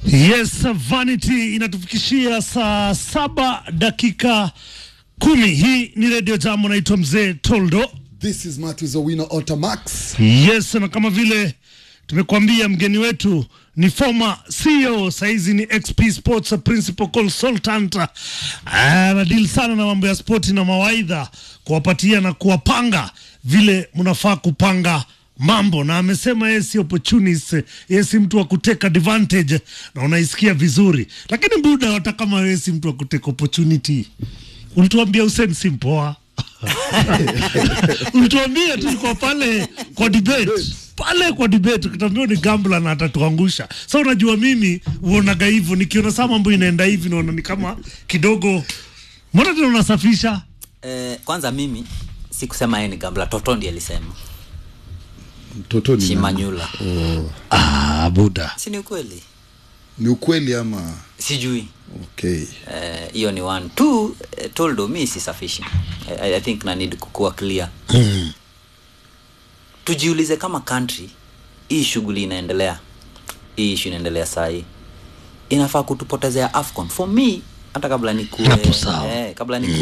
Yes, Vanity inatufikishia saa saba dakika kumi. Hii ni Radio Jambo, naitwa Mzee Toldo. This is Matthews Owino Otamax. Yes, na kama vile tumekuambia mgeni wetu ni former CEO saizi ni XP Sports Principal Consultant. Anadili sana na mambo ya spoti na mawaidha, kuwapatia na kuwapanga vile mnafaa kupanga mambo, na amesema yeye si opportunist, yeye si mtu wa kuteka advantage, na unaisikia vizuri. Lakini buda, hata kama wewe si mtu wa kuteka opportunity, ulituambia Hussein si mpoa ulituambia tulikuwa pale kwa debate pale kwa debate ukitambia ni gambla na atatuangusha. Sa unajua mimi uonaga hivyo, nikiona saa mambo inaenda hivi naona ni kama kidogo, mbona tena unasafisha Eh, kwanza mimi sikusema yeye ni gambla, Toto ndiye alisema Mtoto ni nani? Shimanyula. ah, buda Si ni ukweli? Ni ukweli ama Sijui. okay. Eh, hiyo ni one. Two, eh, Toldo mi sisafishi. I, I think na need kukuwa clear. Tujiulize kama country hii shughuli inaendelea. Hii issue inaendelea saa hii. Inafaa kutupotezea AFCON. For me hata kabla nikue Hapo sawa. eh, kabla nikue